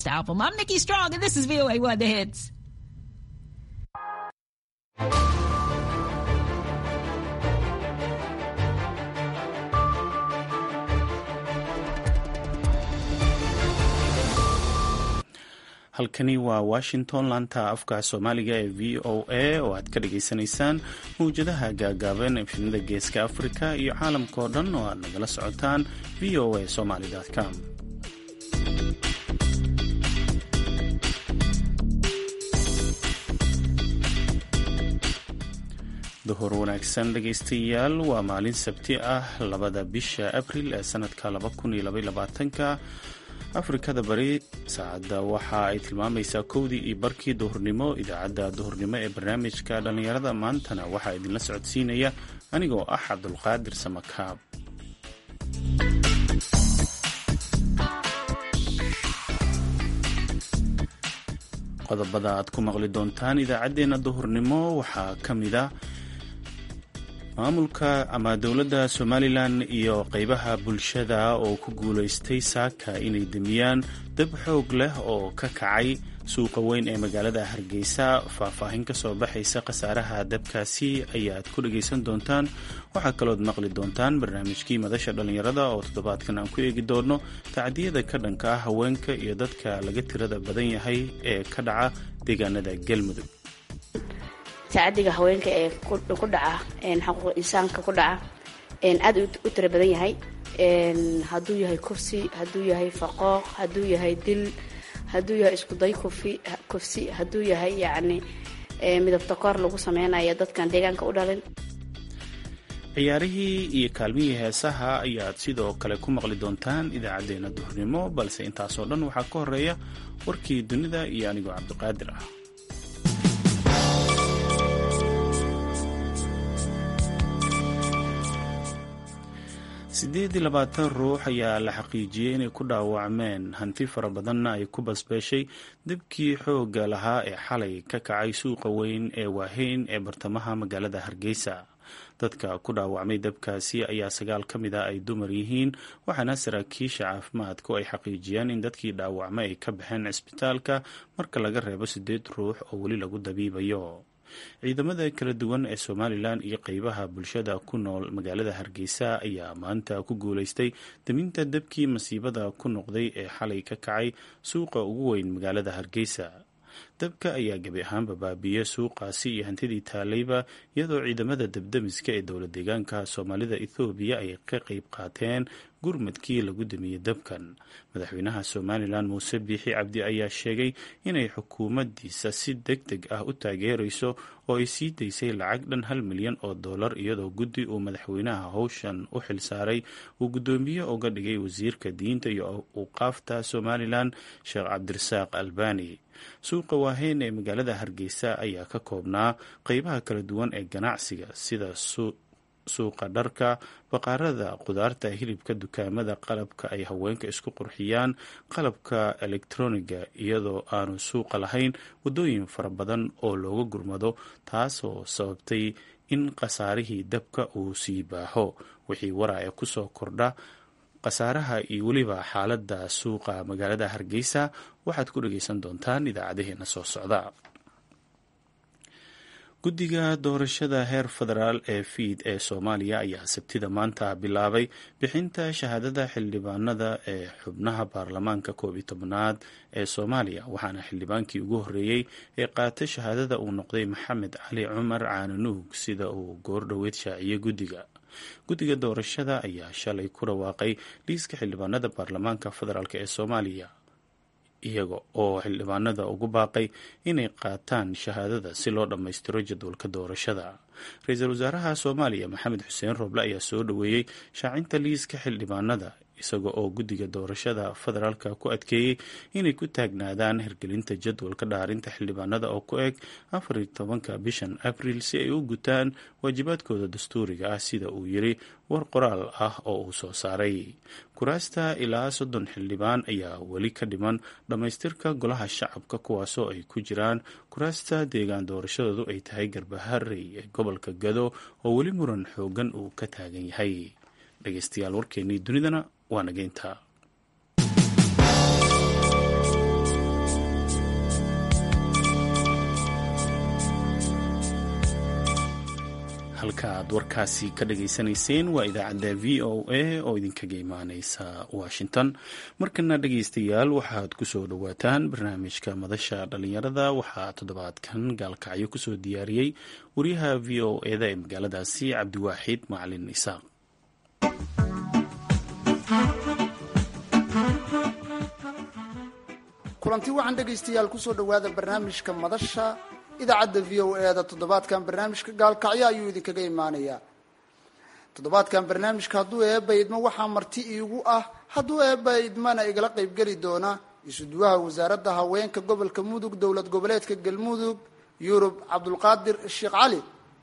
album. I'm Nikki Strong, and this is VOA One The Hits. halkani waa washington laanta afka soomaaliga ee v o a oo aad ka dhagaysanaysaan mawjadaha gaagaaban efnida geeska afrika iyo caalamka oo dhan oo aad nagala socotaan v o a somaly com duhur wanaagsan dhegaystayaal waa maalin sabti ah labada bisha abril ee sanadka ka afrikada bari saacadda waxa ay tilmaamaysaa kowdii iyo barkii duhurnimo idaacadda duhurnimo ee barnaamijka dhallinyarada maantana waxaa idinla socodsiinaya anigoo ah cabdulqaadir samakaab qodobada aad ku maqli doontaan idaacaddeenna duhurnimo waxaa ka mid a maamulka ama dowladda somalilan iyo qeybaha bulshada oo ku guulaystay saaka inay demiyaan dab xoog leh oo ka kacay suuqa weyn ee magaalada hargeysa faahfaahin ka soo baxaysa khasaaraha dabkaasi ayaad ku dhagaysan doontaan waxaa kalood maqli doontaan barnaamijkii madasha dhallinyarada oo toddobaadkan aan ku eegi doono tacdiyada ka dhanka ah haweenka iyo dadka laga tirada badan yahay ee ka dhaca deegaanada galmudug tacadiga haweenka ee ku dhaca xaquuq insaanka ku dhaca aad u tira badan yahay hadduu yahay kufsi hadduu yahay faqooq hadduu yahay dil hadduu yahay iskuday kufi kufsi hadduu yahay yacni midabta koor lagu sameynaya dadkan deegaanka u dhalin ciyaarihii iyo kaalmihii heesaha ayaad sidoo kale ku maqli doontaan idaacaddeenna duhurnimo balse intaasoo dhan waxaa ka horeeya warkii dunida iyo anigoo cabdiqaadir ah siddeed iyo labaatan ruux ayaa la xaqiijiyey inay ku dhaawacmeen hanti fara badanna ay ku basbeeshay dibkii xoogga lahaa ee xalay ka kacay suuqa weyn ee waaheyn ee bartamaha magaalada hargeysa dadka ku dhaawacmay dabkaasi ayaa sagaal ka mid a ay dumar yihiin waxaana saraakiisha caafimaadku ay xaqiijiyeen in dadkii dhaawacmay ay ka baxeen cisbitaalka marka laga reebo siddeed ruux oo weli lagu dabiibayo ciidamada kala duwan ee somalilan iyo qeybaha bulshada ku nool magaalada hargeysa ayaa maanta ku guulaystay daminta dabkii masiibada ku noqday ee xalay ka kacay suuqa ugu weyn magaalada hargeysa dabka ayaa gebi ahaanba baabiiyey suuqaasi iyo hantidii taalayba iyadoo ciidamada dabdamiska ee dowla deegaanka soomaalida ethoobiya ay ka qeyb qaateen gurmadkii lagu damiyey dabkan madaxweynaha somalilan muuse biixi cabdi ayaa sheegay inay xukuumaddiisa si deg deg ah u taageerayso oo ay sii daysay lacag dhan hal milyan oo dollar iyadoo guddi uu madaxweynaha howshan u xilsaaray uu guddoomiye uga dhigay wasiirka diinta iyo uqaafta somalilan sheekh cabdirasaaq albani suuqa waaheyn ee magaalada hargeysa ayaa ka koobnaa qeybaha kala duwan ee ganacsiga sida suuqa dharka baqaarada qudaarta hilibka dukaamada qalabka ay haweenka isku qurxiyaan qalabka elektroniga iyadoo aanu suuqa lahayn waddooyin fara badan oo looga gurmado taasoo sababtay in khasaarihii dabka uu sii baaho wixii waraaca kusoo kordha khasaaraha iyo weliba xaaladda suuqa magaalada hargeysa waxaad ku dhagaysan doontaan idaacadaheena soo socda guddiga doorashada heer federaal ee fiid ee soomaaliya ayaa sabtida maanta bilaabay bixinta shahaadada xildhibaanada ee xubnaha baarlamaanka koob iyo tobnaad ee soomaaliya waxaana xildhibaankii ugu horreeyey ee qaata shahaadada uu noqday maxamed cali cumar caananuug sida uu goordhoweed shaaciyey guddiga guddiga doorashada ayaa shalay ku dhawaaqay liiska xildhibaanada baarlamaanka federaalk ee soomaaliya iyaga oo xildhibaanada ugu baaqay inay qaataan shahaadada si loo dhammaystiro jadwalka doorashada ra-iisul wasaaraha soomaaliya maxamed xuseen rooble ayaa soo dhoweeyey shaacinta liiska xildhibaanada isaga oo guddiga doorashada federaalka ku adkeeyey inay ku taagnaadaan hirgelinta jadwalka dhaarinta xildhibaanada oo ku eg afariyo tobanka bishan abril si ay u gutaan waajibaadkooda dastuuriga ah sida uu yiri war qoraal ah oo uu soo saaray kuraasta ilaa soddon xildhibaan ayaa weli ka dhiman dhammaystirka golaha shacabka kuwaasoo ay ku jiraan kuraasta deegaan doorashadoodu ay tahay garbaharey ee gobolka gado oo weli muran xoogan uu ka taagan yahay dhegeystayaal warkeenii dunidana waa nageynta halkaaad warkaasi ka dhageysanayseen waa idaacadda v o a oo idinkaga imaaneysa washington markana dhegeystayaal waxaad kusoo dhowaataan barnaamijka madasha dhalinyarada waxaa toddobaadkan gaalkacyo kusoo diyaariyey wariyaha v o eda ee magaaladaasi cabdiwaaxid macalin isaaq kulanti waxaan dhegaystayaal kusoo dhowaada barnaamijka madasha idaacadda v o eda toddobaadkan barnaamijka gaalkacyo ayuu idinkaga imaanayaa toddobaadkan barnaamijka hadduu eeba idmo waxaa marti iigu ah hadduu eeba idmana igala qaybgeli doona isuduwaha wasaaradda haweenka gobolka mudug dowlad goboleedka galmudug yurub cabdulqaadir sheekh cali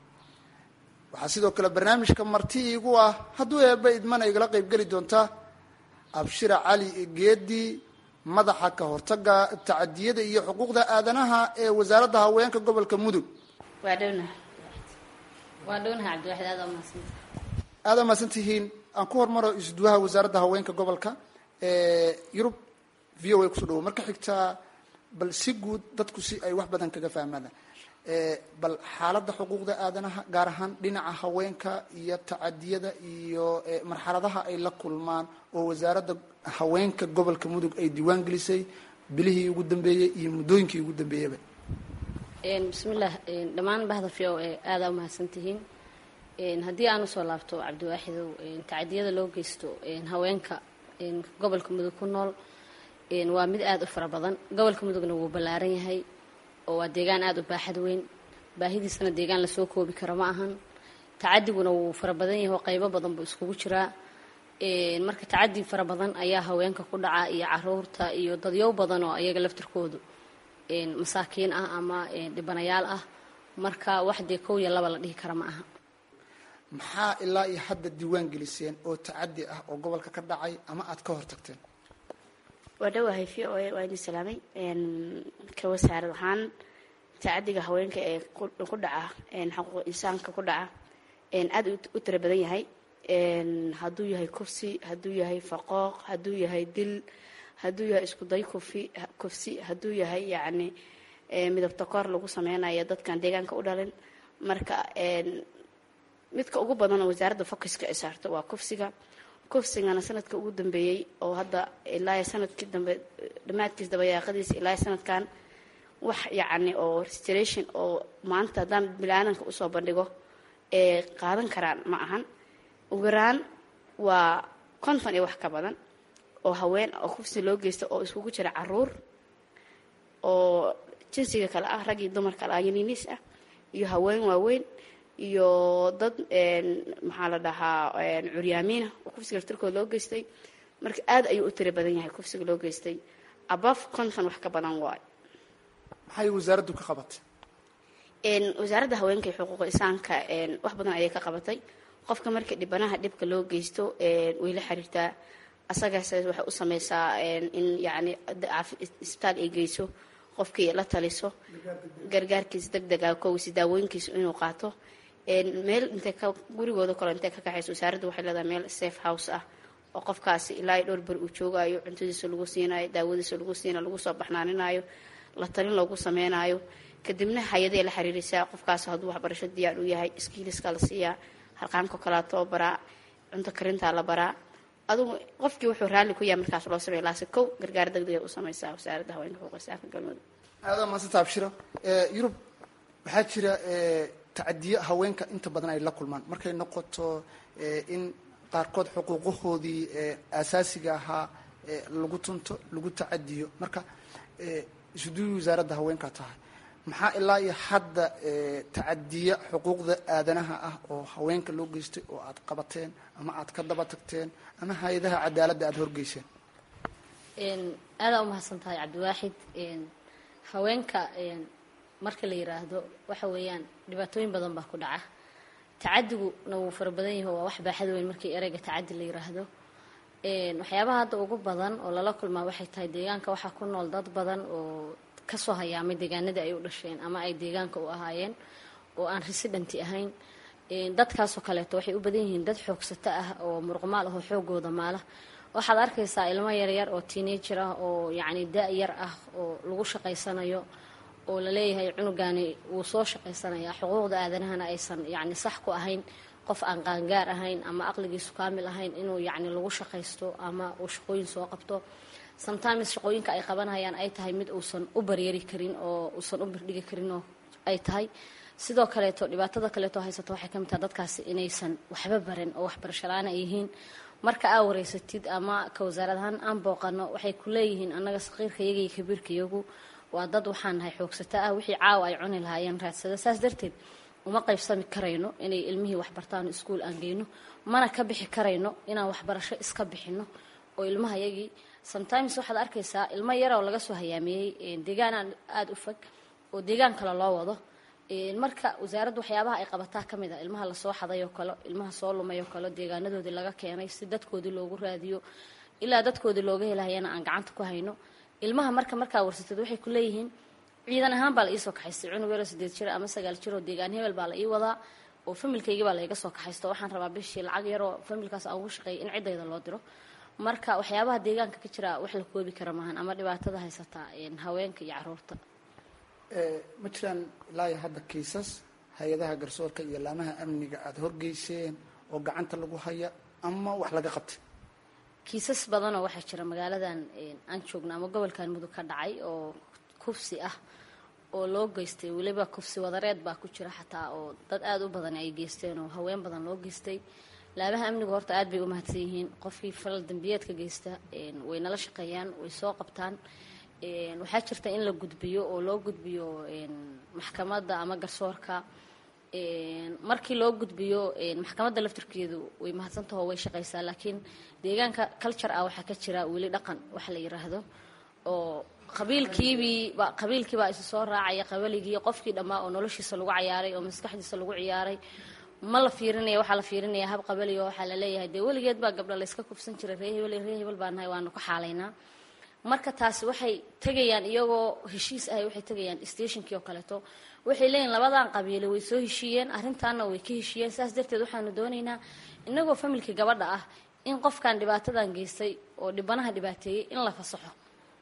waxaa sidoo kale barnaamijka marti iigu ah hadduu eeba idmana igala qaybgeli doonta abshira cali geedi madaxa ka hortaga tacadiyada iyo xuquuqda aadanaha ee wasaaradda haweenka gobolka mudug waa dhownaha waa dhownaha cabdiwaxid aada umahadsanta aada mahadsan tihiin aan ku hormaro isduwaha wasaaradda haweenka gobolka yurub v o a kusoo dhawo marka xigtaa bal si guud dadku si ay wax badan kaga fahmaan bal xaaladda xuquuqda aadanaha gaar ahaan dhinaca haweenka iyo tacadiyada iyo marxaladaha ay la kulmaan oo wasaaradda haweenka gobolka mudug ay diiwaan gelisay bilihii ugu dambeeyey iyo muddooyinkii ugu dambeeyaba bismillaah dhammaan bahda v o a aadaa umahadsantihiin haddii aan usoo laabto cabdiwaaxidow tacadiyada loo geysto haweenka gobolka mudug ku nool waa mid aada u fara badan gobolka mudugna wuu ballaaran yahay oo waa deegaan aada u baaxad weyn baahidiisana deegaan lasoo koobi karo ma ahan tacadiguna wuu fara badan yahay oo qaybo badan buu iskugu jiraa marka tacadi fara badan ayaa haweenka ku dhaca iyo caruurta iyo dadyow badan oo ayaga laftirkoodu masaakiin ah ama dhibanayaal ah marka wax dee kow iyo laba la dhihi kara ma aha maxaa ilaa iyo hadda diiwaan geliseen oo tacadi ah oo gobolka ka dhacay ama aada ka hortagteen waa dhawahay v o a waa idin salaamay ka wasaarad ahaan tacadiga haweenka ee ku dhaca xuquuq insaanka ku dhaca aada u tira badan yahay hadduu yahay kufsi hadduu yahay faqooq hadduu yahay dil hadduu yahay iskuday kufi kufsi hadduu yahay yacni midabta koor lagu sameynayo dadkan deegaanka u dhalin marka midka ugu badan oo wasaaradda focuska ay saarto waa kufsiga kufsigana sanadka ugu dambeeyey oo hadda ilaa sanadkii dambe dhammaadkiis dabayaaqadiisa ilaa sanadkan wax yacni oo restoration oo maanta haddaan bilaadanka usoo bandhigo ee qaadan karaan ma ahan ugu yaraan waa konton iyo wax ka badan oo haween oo kufsi loo geysta oo iskugu jira caruur oo jinsiga kale ah rag iyo dumar kale ah yaninis ah iyo haween waaweyn iyo dad maxaa la dhahaa curyaamiina oo kufsiga laftirkooda loo geystay marka aad ayuu u tira badan yahay kufsiga loo geystay above konton wax ka badan waayo maxay wasaaraddu ka qabatay wasaaradda haweenka iyo xuquuqa insaanka wax badan ayay ka qabatay qofka marka dhibanaha dhibka loo geysto way la xiriirtaa asagaas waxay u sameysaa in yacni isbitaal ay geyso qofkii la taliso gargaarkiisa deg deg ah kowsi daawooyinkiisa inuu qaato meel intay ka gurigooda kale intay ka kaxayso wasaaradda waxay leedahay meel safe house ah oo qofkaasi ilaa iyo dhowr beri uu joogayo cuntadiisa lagu siinayo daawadiisa lagu siinayo lagu soo baxnaaninayo la talin loogu sameynayo kadibna hay-aday la xiriiraysaa qofkaas hadduu waxbarasho diyaar u yahay skiiliska la siiyaa harqaanka kaleatoo baraa cunto karintaa la baraa adugu qofkii wuxuu raalli ku yahay markaas loo sameya laase kow gargaar deg degay u sameysaa wasaaradda haweenka xuquuqisaanka galmudug aada maasanta abshira yurub waxaa jira tacadiyo haweenka inta badan ay la kulmaan markay noqoto in qaarkood xuquuqahoodii aasaasiga ahaa lagu tunto lagu tacadiyo marka isuduwi wasaaradda haweenkaa tahay maxaa ilaa iyo hadda tacadiya xuquuqda aadanaha ah oo haweenka loo geystay oo aad qabateen ama aad ka daba tagteen ama hay-adaha cadaaladda aada horgeyseen aadaa umahadsan tahay cabdiwaaxid haweenka marka la yiraahdo waxa weeyaan dhibaatooyin badan baa ku dhaca tacadiguna wuu fara badan yahay waa wax baaxad weyn markii ereyga tacadi la yiraahdo waxyaabaha hadda ugu badan oo lala kulmaa waxay tahay deegaanka waxaa ku nool dad badan oo kasoo hayaamay deegaanadii ay u dhasheen ama ay deegaanka u ahaayeen oo aan residenty ahayn dadkaasoo kaleeto waxay u badan yihiin dad xoogsato ah oo muruqmaal ah oo xoogooda maala waxaad arkaysaa ilmo yaryar oo teenager ah oo yacni da- yar ah oo lagu shaqaysanayo oo laleeyahay cunugani wuu soo shaqaysanayaa xuquuqda aadanahana aysan yacni sax ku ahayn qof aan qaangaar ahayn ama aqligiisu kaamil ahayn inuu yacni lagu shaqaysto ama uu shaqooyin soo qabto sometimes shaqooyinka ay qabanayaan ay tahay mid uusan u baryari karin oo uusan u birdhigi karin oo ay tahay sidoo kaleeto dhibaatada kaleeto haysato waxay ka mid tahay dadkaasi inaysan waxba baran oo waxbarasho la-aan ay yihiin marka aa wareysatid ama ka wasaarad ahaan aan booqano waxay ku leeyihiin annaga saqiirka yaga iyo kabiirka yagu waa dad waxaan nahay xoogsata ah wixii caawa ay cuni lahaayeen raadsada saas darteed uma qaybsami karayno inay ilmihii waxbartaan iskuul aan geyno mana ka bixi karayno inaan waxbarasho iska bixino oo ilmaha yagii sometimes waxaad arkaysaa ilmo yaroo laga soo hayaamiyey deegaan aada u fog oo deegaan kale loo wado marka wasaaradda waxyaabaha ay qabataa ka mid a ilmaha lasoo xaday oo kale ilmaha soo lumay oo kale deegaanadoodii laga keenay si dadkoodii loogu raadiyo ilaa dadkoodii looga helahayana aan gacanta ku hayno ilmaha marka markaa warsatid waxay ku leeyihiin ciidan ahaan baa la iisoo kaxaystay cunug yaroo sideed jir ama sagaal jir oo deegaan hebel baa la ii wadaa oo familkaygii baa laiga soo kaxaysto waxaan rabaa bishii lacag yaroo familkaas aan ugu shaqeeyay in ciddayda loo diro marka waxyaabaha deegaanka ka jira wax la koobi kara maahan ama dhibaatada haysataa haweenka iyo caruurta ma jiraan ilaa iyo hadda kiisas hay-adaha garsoorka iyo laamaha amniga aada horgeyseen oo gacanta lagu haya ama wax laga qabtay kiisas badanoo waxaa jira magaaladan aan joogno ama gobolkan mudug ka dhacay oo kufsi ah oo loo geystay weliba kufsi wadareed baa ku jira xataa oo dad aada u badan ay geysteen oo haween badan loo geystay laamaha amnigu horta aad bay u mahadsan yihiin qofkii falal dambiyeedka geysta way nala shaqeeyaan way soo qabtaan waxaa jirta in la gudbiyo oo loo gudbiyo maxkamadda ama garsoorka markii loo gudbiyo maxkamadda laftirkeedu way mahadsantaho way shaqaysaa laakiin deegaanka culture ah waxaa ka jira weli dhaqan wax la yiraahdo oo qabiilkiibii qabiilkiibaa isu soo raacaya qabaligii qofkii dhammaa oo noloshiisa lagu cayaaray oo maskaxdiisa lagu ciyaaray ma la fiirinaya waxaa la fiirinaya hab qabaliga waxaa la leeyahay dee weligeed baa gabdha layska kufsan jiray ree hebel ree hebel baa nahay waanu ka xaalaynaa marka taasi waxay tegayaan iyagoo heshiis ahay waxay tegayaan stationkii oo kaleeto waxay leeyihin labadan qabiile way soo heshiiyeen arrintaana way ka heshiiyeen saas darteed waxaanu doonaynaa inagoo familkii gabadha ah in qofkan dhibaatadan geystay oo dhibanaha dhibaateeyey in la fasaxo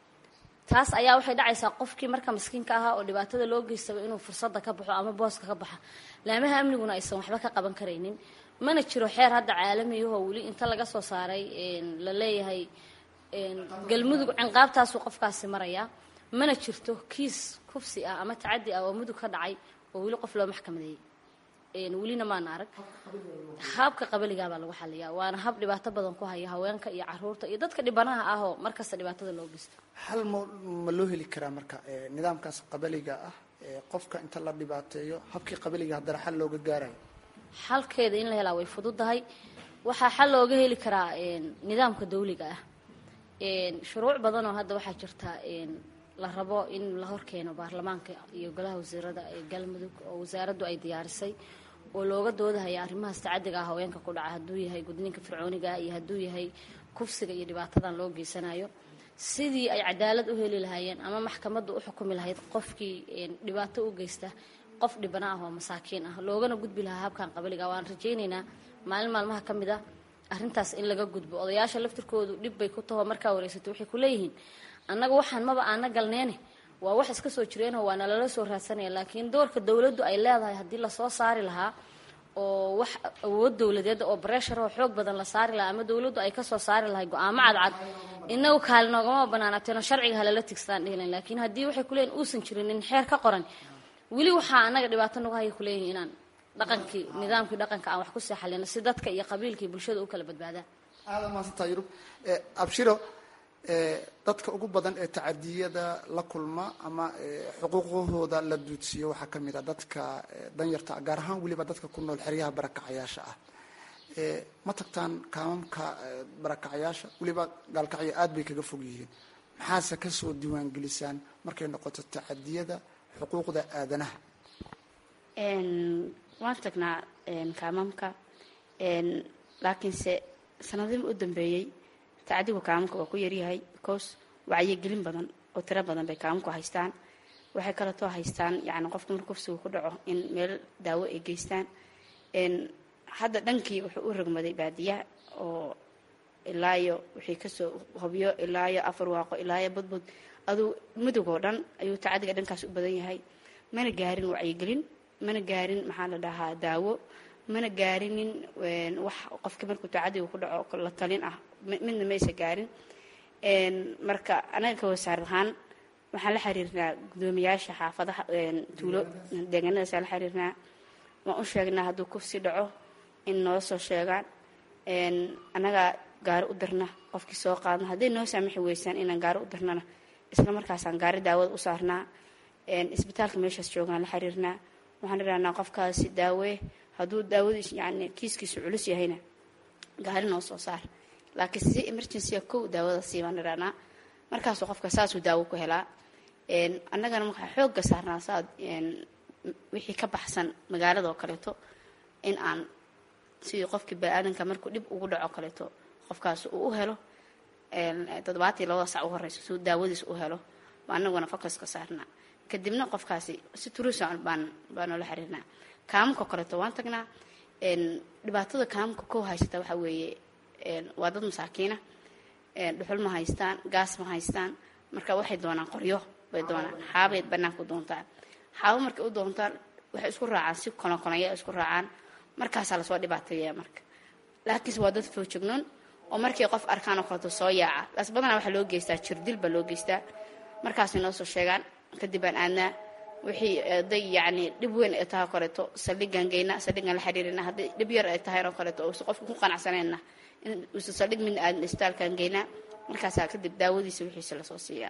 taas ayaa waxay dhacaysaa qofkii marka maskiinka ahaa oo dhibaatada loo geystaba inuu fursadda ka baxo ama booska ka baxa laamaha amniguna aysan waxba ka qaban karaynin mana jiro xeer hadda caalamiyahoo weli inta laga soo saaray la leeyahay galmudug cinqaabtaasuu qofkaasi marayaa mana jirto kiis kufsi ah ama tacadi ah oo mudug ka dhacay oo weli qof loo maxkamadeeyey welina maana arag habka qabaligaabaa lagu xaliyaa waana hab dhibaato badan ku haya haweenka iyo caruurta iyo dadka dhibanaha ahoo markasta dhibaatada loo geysto hal ma ma loo heli karaa marka nidaamkaas qabaliga ah qofka inta la dhibaateeyo habkii qabaliga haddana xal looga gaarayo xalkeeda in la helaa way fududahay waxaa xal looga heli karaa nidaamka dawliga ah shuruuc badanoo hadda waxaa jirta la rabo in la horkeeno baarlamaanka iyo golaha wasiirada ee galmudug oo wasaaraddu ay diyaarisay oo looga doodahaya arrimahaas tacadiga ah haweenka ku dhaca hadduu yahay gudniinka fircooniga ah iyo hadduu yahay kufsiga iyo dhibaatadan loo geysanayo sidii ay cadaalad u heli lahaayeen ama maxkamaddu u xukumi lahayd qofkii dhibaato u geysta qof dhibana ah oo masaakiin ah loogana gudbi lahaa habkan qabaliga waan rajaynaynaa maalin maalmaha ka mid ah arrintaas in laga gudbo odayaasha laftirkoodu dhib bay ku taho markaa wareysatay waxay ku leeyihiin annaga waxaan maba aana galneene waa wax iska soo jireenoo waana lala soo raadsanaya laakiin doorka dowladdu ay leedahay haddii lasoo saari lahaa oo wax awood dowladeed oo breshar oo xoog badan la saari lahaa ama dowladdu ay kasoo saari lahay go-aamo cadcad inagu kaali noogama banaanaateeno sharciga halala tigstaan dhihilan laakiin haddii waxay kuleeyihin uusan jirin in xeer ka qoran weli waxaa annaga dhibaato nagu haya kuleeyihin inaan dhaqankii nidaamkii dhaqanka aan wax ku seexalino si dadka iyo qabiilkii bulshada u kala badbaadaan aada maasantaa yurub abshiro dadka ugu badan ee tacadiyada la kulma ama xuquuqahooda la duudsiiyo waxaa ka mid a dadka danyarta gaar ahaan weliba dadka ku nool xeryaha barakacayaasha ah ma tagtaan kaamamka barakacayaasha weliba gaalkacyo aad bay kaga fog yihiin maxaase kasoo diiwaangelisaan markay noqoto tacadiyada xuquuqda aadanaha waan tagnaa kaamamka laakiinse sanadihii u dambeeyey tacadigu kaamamka waa ku yaryahay because wacyigelin badan oo tiro badan bay kaamamku haystaan waxay kaleetoo haystaan yani qofka marka kufsigu ku dhaco in meel daawo ay geystaan hadda dhankii wuxuu u rogmaday baadiyaha oo ilaayo wixii kasoo hobyo ilaayo afar waaqo ilaayo budbud aduu mudug oo dhan ayuu tacadiga dhankaas u badan yahay mana gaarin wacyigelin mana gaarin maxaa la dhahaa daawo mana gaarinin wax qofka markuu tacadiga ku dhaco la talin ah midna maysa gaarin marka anaga ka wasaar ahaan waxaan la xiriirnaa guddoomiyaasha xaafadaha tuulo deegaanadaasaan la xiriirnaa waan u sheegnaa hadduu kufsi dhaco in noo soo sheegaan annagaa gaari u dirna qofkii soo qaadna hadday noo saamixi weysaan inaan gaari u dirnana isla markaasaan gaari daawada u saarnaa isbitaalka meeshaas joogaan la xiriirnaa waxaan idhahnaa qofkaasi daawee hadduu daawadiis yani kiiskiisu culus yahayna gaari noo soo saar laakiin si emergency kow daawada sii baan idhahnaa markaasuu qofka saasuu daawo ku helaa annagana markaa xoogga saarnaa saad wixii ka baxsan magaalada oo kaleeto in aan sidii qofkii bani-aadanka markuu dhib ugu dhaco kaleeto qofkaas uu u helo toddobaatii labada sac u horeyso suu daawadiis u helo baa anaguna focuska saarnaa kadibna qofkaasi si turuusan baan baanoola xiriirnaa kaamamka kaleeto waan tagnaa dhibaatada kaamamka kow haysata waxaa weeye waa dad masaakiina dhuxul ma haystaan gaas ma haystaan marka waxay doonaan qoryo bay doonaan xaabay banaanka u doontaan xaabo markay u doontaan waxay isku raacaan si konokonaya isku raacaan markaasaa lasoo dhibaateeya marka laakiinse waa dad foojognoon oo markay qof arkaan oo kaleeto soo yaaca laas badanaa waxaa loo geystaa jirdil baa loo geystaa markaasay noo soo sheegaan kadib baan aadnaa wixii day yacni dhib weyn ay tahay oo kaleeto saldhigaan geynaa saldhigaan la xiriirina hadday dhib yar ay tahay oo kaleeto uusa qofka ku qanacsanayna in uusa saldhig midna aadin istaalkaan geynaa markaasaa kadib daawadiisa wixiisa lasoo siiyaa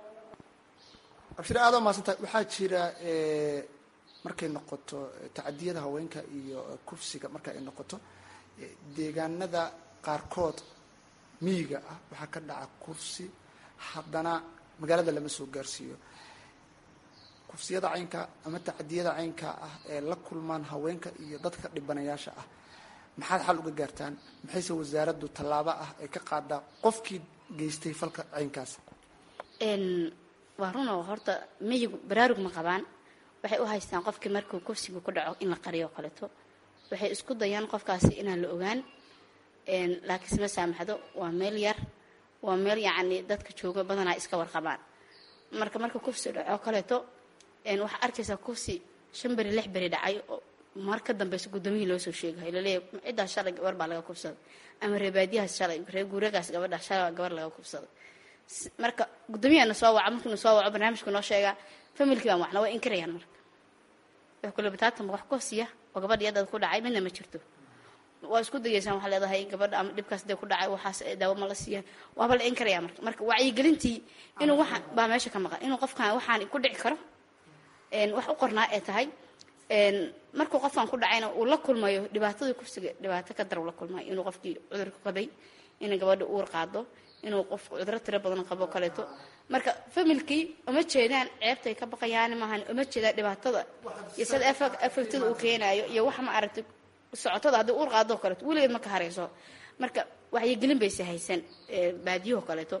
abshir aada maadsantahay waxaa jira markay noqoto tacadiyada haweenka iyo kufsiga marka ay noqoto deegaanada qaarkood miyiga ah waxaa ka dhaca kufsi haddana magaalada lama soo gaarsiiyo kufsiyada caynka ama tacadiyada caynka ah ee la kulmaan haweenka iyo dadka dhibanayaasha ah maxaad xal uga gaartaan maxayse wasaaraddu tallaabo ah ay ka qaadaa qofkii geystay falka caynkaas waa runoo horta miyigu baraarug ma qabaan waxay u haystaan qofkii markuu kufsigu ku dhaco in la qariyo o kaleeto waxay isku dayaan qofkaasi inaan la ogaan laakiinse ma saamaxdo waa meel yar waa meel yacni dadka jooga badanaa iska warqabaan marka marka kufsi dhaco kaleeto waxaa arkaysaa kufsi shan beri lix beri dhacay oo mar ka dambeysa guddoomiyihii loo soo sheegahay laleeyahy ciddaas shalay gabar baa laga kufsaday ama reebaadiyahaas shalay reer guuragaas gabadha shalay gabar laga kufsaday marka guddoomiyaana soo waca markuuna soo waco barnaamijku noo sheegaa familkii baan waxna way inkarayaan marka wax kule bataatan wax kufsiya oo gabadha yadad ku dhacay midna ma jirto waa isku dayeysaan waxaa leedahay gabadha ama dhibkaas dee ku dhacay waxaas daawo ma la siiyaan waaba la inkaraya marka marka wacyigelintii inuu waxaan baa meesha ka maqan inuu qofkan waxaan ku dhici karo wax u qornaa ee tahay markuu qofkan ku dhacayna uu la kulmayo dhibaatadii kufsiga dhibaato ka dar uu la kulmayo inuu qofkii cudurka qabay inay gabadha uur qaado inuu qofku cuduro tiro badan qabo kaleeto marka familkii uma jeedaan ceebtay ka baqayaan maahan uma jeedaan dhibaatada iyo sida effectada uu keenayo iyo wax ma aragtay socotada haddii uur qaadoo kaleeto weligeed ma ka harayso marka waxyigelin bayse haysan baadiyuhu kaleeto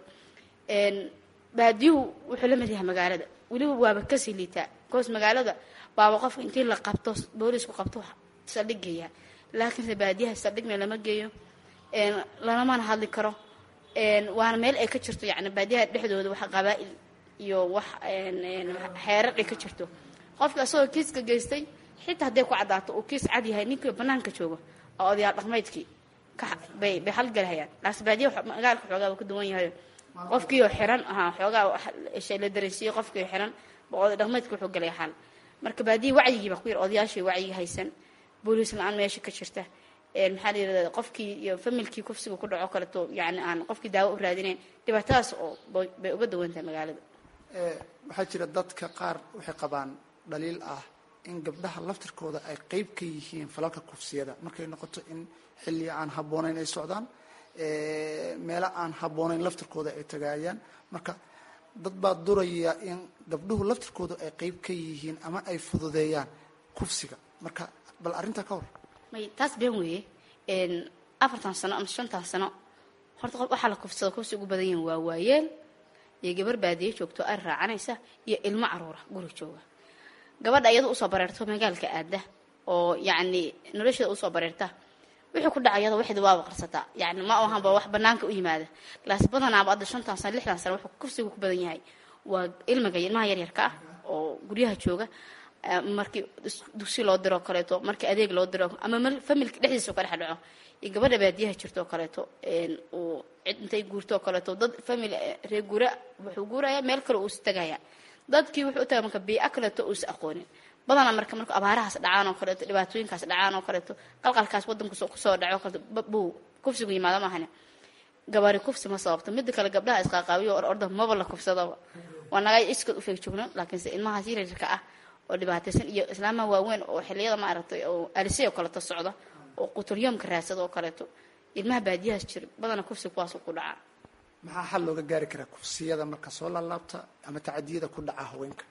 baadiyuhu wuxuu la mid yahay magaalada weliba waaba kasii liitaa koos magaalada waaba qofka intii la qabto boolisku qabto saldhig geeyaa laakiinse baadiyaha saldhigna lama geeyo lalamana hadli karo waana meel ay ka jirto yani baadiyaha dhexdooda wax qabaa-il iyo wax xeeradhay ka jirto qofka isagoo kiiska geystay xitaa hadday ku caddaato uu kiis cad yahay ninkii banaanka jooga oo odayaal dhaqmeydkii bay bay halgalhayaan laas baadiya magaalka xoogaa uu ka duwan yahay qofkiioo xiran ahaa xoogaa la dareysiiyey qofkiio xiran ba oday dhaqmeydka wuxuu galay xal marka baadiya wacyigii baa ku yar odayaashii wacyi haysan booliis la-aan meesha ka jirta maxaa la yirahda qofkii iyo familkii kufsiga ku dhaco kaleto yani aan qofkii daawo u raadinayn dhibaatadaas oo bay uga duwan tahay magaalada waxaa jira dadka qaar waxay qabaan dhaliil ah in gabdhaha laftirkooda ay qeyb ka yihiin falalka kufsiyada markay noqoto in xilli aan habboonayn ay socdaan meelo aan habboonayn laftirkooda ay tagaayaan marka dad baa duraya in gabdhuhu laftirkooda ay qeyb ka yihiin ama ay fududeeyaan kufsiga marka bal arrintaa ka hor may taas been weeye afartan sano ama shantan sano horta qof waxaa la kufsada kufsi ugu badan yihin waa waayeel iyo gabar baadiye joogto ari raacanaysa iyo ilmo caruura guri jooga gabadha iyada usoo bareerto magaalka aada oo yacni nolosheeda usoo bareerta wixii ku dhaca iyada waxeeda waaba qarsataa yani ma ahanba wax banaanka u yimaada laas badanaaba hadda shantan sano lixdan sano wuxuu kufsigu ku badan yahay waa ilmiga ilmaha yaryarka ah oo guryaha jooga markii dugsi loo diroo kaleeto markii adeeg loo diro ama familka dhexdiisa ka dhex dhaco iyo gabadha baadiyaha jirto oo kaleeto uu cid intay guurto oo kaleeto dad family reer guura wuxuu guuraya meel kale uu istagaya dadkii wuxuu u tagay marka biica kaleeto uusa aqoonin badanaa marka marka abaarahaas dhacaan oo kaleeto dhibaatooyinkaas dhacaan oo kaleeto qalqalkaas wadanka kusoo dhaco kaleeto buu kufsigu yimaado maahane gabaari kufsi ma sababto mida kale gabdhaha isqaaqaabiyo or orda maba la kufsadaba waa naga iskood ufeeg joogno laakiinse ilmahaas yaryarka ah oo dhibaataysan iyo islaamaha waaweyn oo xiliyada maaragtay oo alisay oo kaleeto socda oo quturyoomka raadsada oo kaleeto ilmaha baadiyahaas jira badana kufsi kuwaas ku dhacaa maxaa xal looga gaari karaa kufsiyada marka soo laalaabta ama tacadiyada ku dhaca haweenka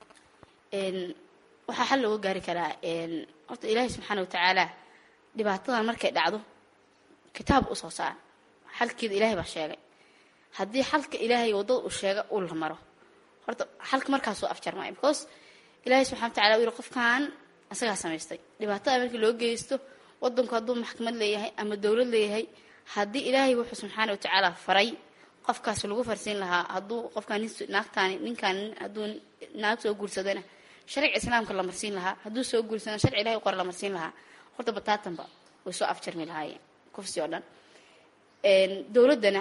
waxaa xal looga gaari karaa horta ilaahay subxaana watacaala dhibaatadan markay dhacdo kitaab usoo saar xalkeeda ilaahay baa sheegay haddii xalka ilaahay waddada uu sheega uu la maro horta xalka markaasuu afjarmaya because ilaahay subxana watacala uu yihi qofkan isagaa samaystay dhibaatada markii loo geysto wadanku hadduu maxkamad leeyahay ama dowlad leeyahay haddii ilaahay wuxuu subxaana watacaala faray qofkaas lagu farsiin lahaa hadduu qofkaan naagtaani ninkaan hadduu naag soo guursadana sharciga islaamka la marsiin lahaa hadduu soo guursadana sharci ilahay qora la marsiin lahaa horta bataatanba way soo afjarmi lahaayeen kufsi oo dhan dowladdana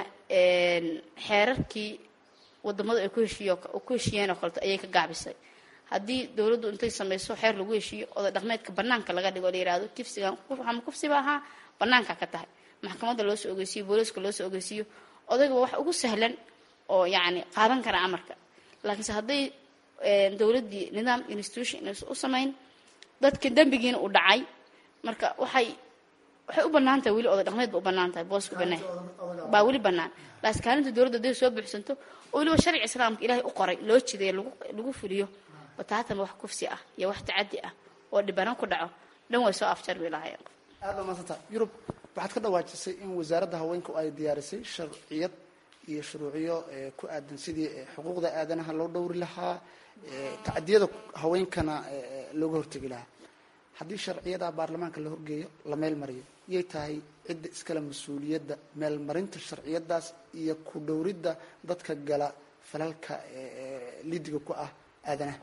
xeerarkii wadamadu ay ku heshiiyo ku heshiiyeen oo kaleto ayay ka gaabisay haddii dowladdu intay samayso xeer lagu heshiiyo oday dhaqmeedka banaanka laga dhigo la yihahdo kifsigan ama kufsiba ahaa banaanka ka tahay maxkamadda loo soo ogeysiiyo booliiska loo soo ogeysiiyo odayga wax ugu sahlan oo yacni qaadan kara amarka laakiinse hadday dowladdii nidaam institution inaysan u samayn dadka dembigiina uu dhacay marka waxay waxay u banaan tahay weli oday dhaqmeed ba u banaan tahay boosku banaan baa weli banaan laakiin kaalinta dowladda hadday soo buuxsanto oo weliba sharci islaamka ilaahay u qoray loo jiday lagu lagu fuliyo bataatan wax kufsi ah iyo wax tacadi ah oo dhibano ku dhaco dhan way soo afjarmi lahaayeen aad baa maasanta yurub waxaad ka dhawaajisay in wasaaradda haweenku ay diyaarisay sharciyad iyo shuruuciyo ku aadan sidii xuquuqda aadanaha loo dhowri lahaa tacadiyada haweenkana looga hortegi lahaa haddii sharciyada baarlamaanka la horgeeyo la meel mariyo yay tahay cidda iskale mas-uuliyadda meelmarinta sharciyadaas iyo ku dhowridda dadka gala falalka lidiga ku ah aadanaha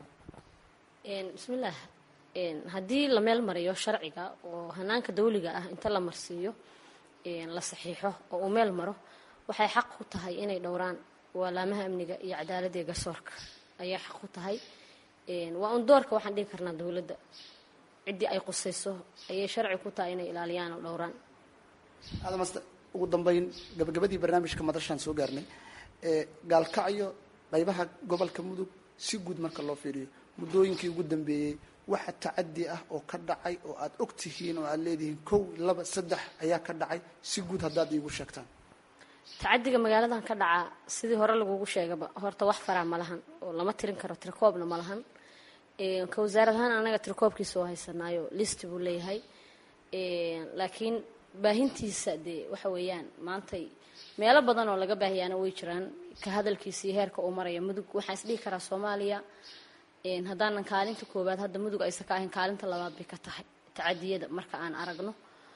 bismillaah haddii la meel mariyo sharciga oo hanaanka dawliga ah inta la marsiiyo la saxiixo oo uu meel maro waxay xaq ku tahay inay dhowraan waalaamaha amniga iyo cadaaladda iyo garsoorka ayay xaq ku tahay waa un doorka waxaan dhigi karnaa dowladda ciddii ay qusayso ayay sharci ku tahay inay ilaaliyaan oo dhowraan aadamaste ugu dambeyn gabagabadii barnaamijka madashaan soo gaarnay gaalkacyo qaybaha gobolka mudug si guud marka loo fiiriyo muddooyinkii ugu dambeeyey waxa tacadi ah oo ka dhacay oo aada og tihiin oo aada leedihiin kow laba saddex ayaa ka dhacay si guud haddaad iigu sheegtaan tacadiga magaaladan ka dhaca sidii hore lagugu sheegaba horta wax faraa ma lahan oo lama tirin karo tirkoobna ma lahan ka wasaarad ahaan anaga tirkoobkiisa oo haysanaayo listi buu leeyahay laakiin baahintiisa dee waxa weeyaan maantay meelo badan oo laga baahiyaana way jiraan ka hadalkiisa iyo heerka uu maraya mudug waxaan isdhihi karaa soomaaliya haddaanan kaalinta koowaad hadda mudug aysan ka ahayn kaalinta labaad bay ka tahay tacadiyada marka aan aragno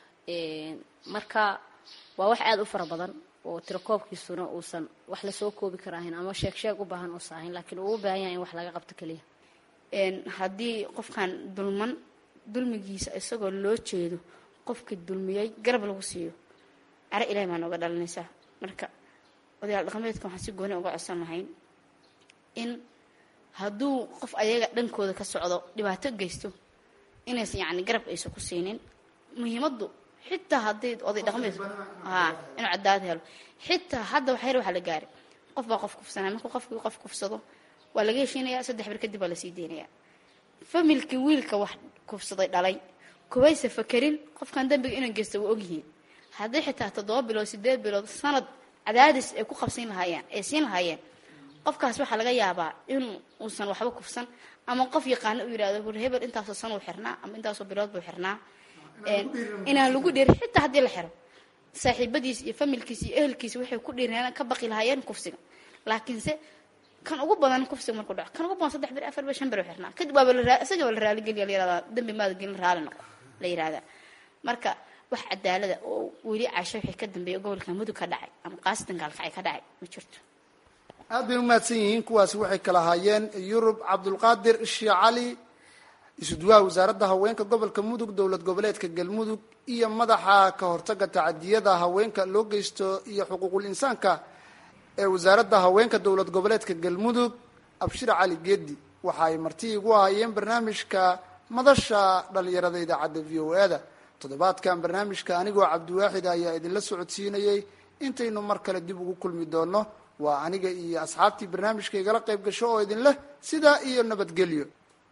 marka waa wax aada u fara badan oo tirakoobkiisuna uusan wax lasoo koobi karaahin ama sheeg sheeg u baahan uusan ahayn laakiin uu u baahan yahay in wax laga qabto keliya haddii qofkan dulman dulmigiisa isagoo loo jeedo qofkii dulmiyey garab lagu siiyo caro ilahay baa nooga dhalinaysaa marka odayaal dhaqameedka waxaan si gooni uga codsan lahayn in hadduu qof ayaga dhankooda ka socdo dhibaato geysto inaysan yacni garab aysan ku siinin muhiimaddu xitaa haddii oday dhaqameed haa inuu cadaad helo xitaa hadda wax yar waxaa la gaari qof baa qof kufsanaya markuu qofkii qof kufsado waa laga heshiinayaa saddex bir kadib waa lasii deynayaa familkii wiilka wax kufsaday dhalay kubaysa fakerin qofkan dambiga inuu geysta waa ogyihiin haddii xitaa toddoba bilood sideed bilood sanad cadaadis ay ku qabsiin lahaayeen ay siin lahaayeen qofkaas waxaa laga yaabaa in uusan waxba kufsan ama qof yaqaano u yihahdo hur hebel intaasoo san uu xirnaa ama intaasoo bilood buu xirnaa inaan lagu dhiirin xitaa haddii la xiro saaxiibadiis iyo familkiis iyo ehelkiisa waxay ku dhiireen ka baqi lahaayeen kufsiga laakiinse kan ugu badan kufsiga markuu dhaco kan ugu badan saddex bir afar bir shan bir u xirnaa kadib waaba la isaga waa la raaligeliya la yirahdaa dambi maada gelin raali noqo la yirahdaa marka wax cadaalada oo weli casho wixii ka dambeeya gobolka mudug ka dhacay ama qaasatan gaalkacay ka dhacay ma jirto aad bay umahadsan yihiin kuwaasi waxay kala haayeen yurub cabdulqaadir shii cali isuduwaha wasaaradda haweenka gobolka mudug dowlad goboleedka galmudug iyo madaxa ka hortaga tacadiyada haweenka loo geysto iyo xuquuqul insaanka ee wasaaradda haweenka dowlad goboleedka galmudug abshir cali geedi waxa ay marti igu ahayeen barnaamijka madasha dhalinyarada idaacadda v o e da toddobaadkan barnaamijka anigoo cabdiwaaxid ayaa idinla socodsiinayay intaynu mar kale dib ugu kulmi doono waa aniga iyo asxaabtii barnaamijka igala qayb gasho oo idin leh sidaa iyo nabadgelyo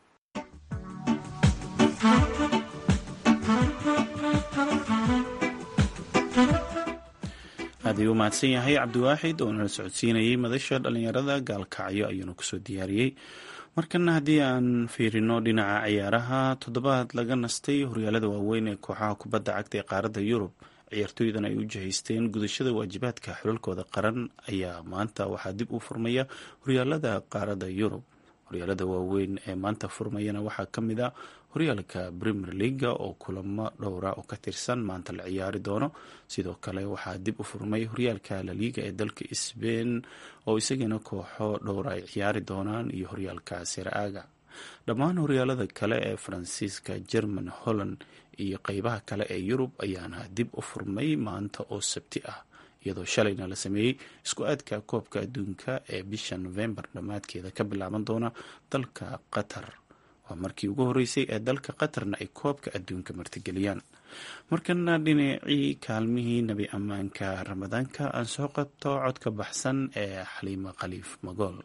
aad ayuu u mahadsan yahay cabdiwaaxid oo nala socodsiinayay madasha dhalinyarada gaalkacyo ayuuna kusoo diyaariyey markana haddii aan fiirino dhinaca ciyaaraha toddobaad laga nastay horyaalada waaweyn ee kooxaha kubadda cagta ee qaaradda yurub ciyaartooydan ay u jihaysteen gudashada waajibaadka xulalkooda qaran ayaa maanta waxaa dib u furmaya horyaalada qaaradda yurub horyaalada waaweyn ee maanta furmayana waxaa ka mid a horyaalka premier leaga oo kulamo dhowra oo ka tirsan maanta la ciyaari doono sidoo kale waxaa dib u furmay horyaalka laliga ee dalka sbain oo isagana kooxo dhowra ay ciyaari doonaan iyo horyaalka seraaga dhammaan horyaalada kale ee faransiiska german holland iyo qeybaha kale ee yurub ayaana dib u furmay maanta oo sabti ah iyadoo shalayna la sameeyey isku aadka koobka adduunka ee bisha novembar dhammaadkeeda ka bilaaban doona dalka qatar waa markii ugu horeysay ee dalka qatarna ay koobka adduunka martigeliyaan markana dhinacii kaalmihii nebi ammaanka ramadaanka aan soo qabto codka baxsan ee xaliimo khaliif magool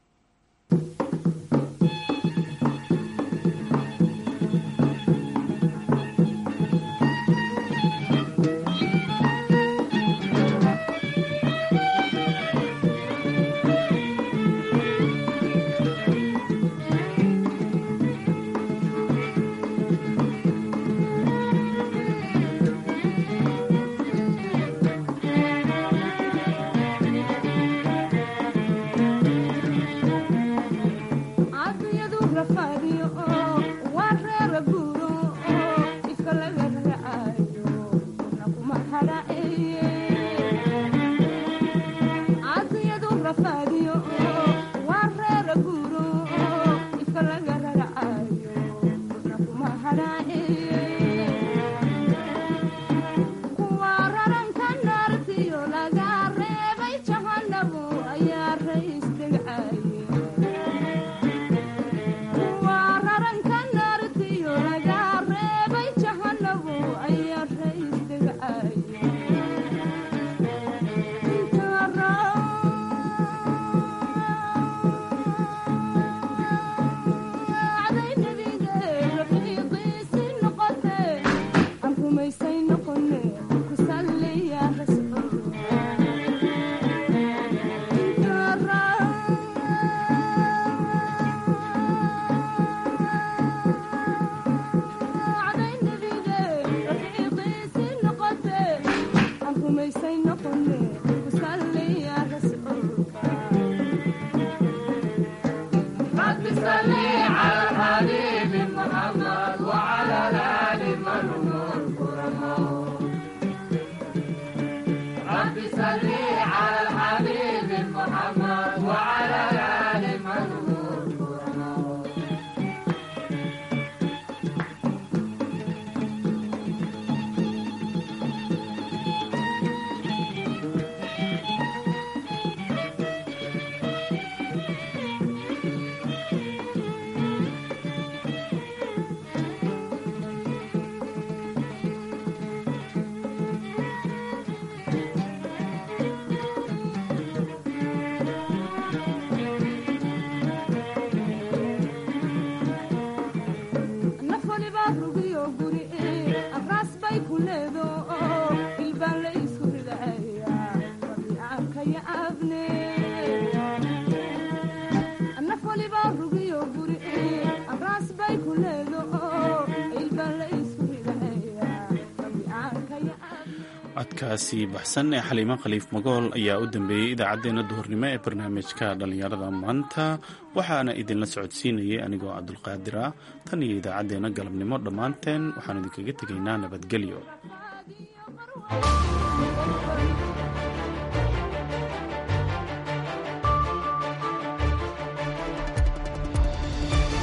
codkaasi baxsan ee xaliimo khaliif magool ayaa u dambeeyey idaacaddeenna duhurnimo ee barnaamijka dhallinyarada maanta waxaana idinla socodsiinayay anigoo cabdulqaadir ah tan iyo idaacaddeenna galabnimo dhammaanteen waxaan idinkaga tegaynaa nabadgelyo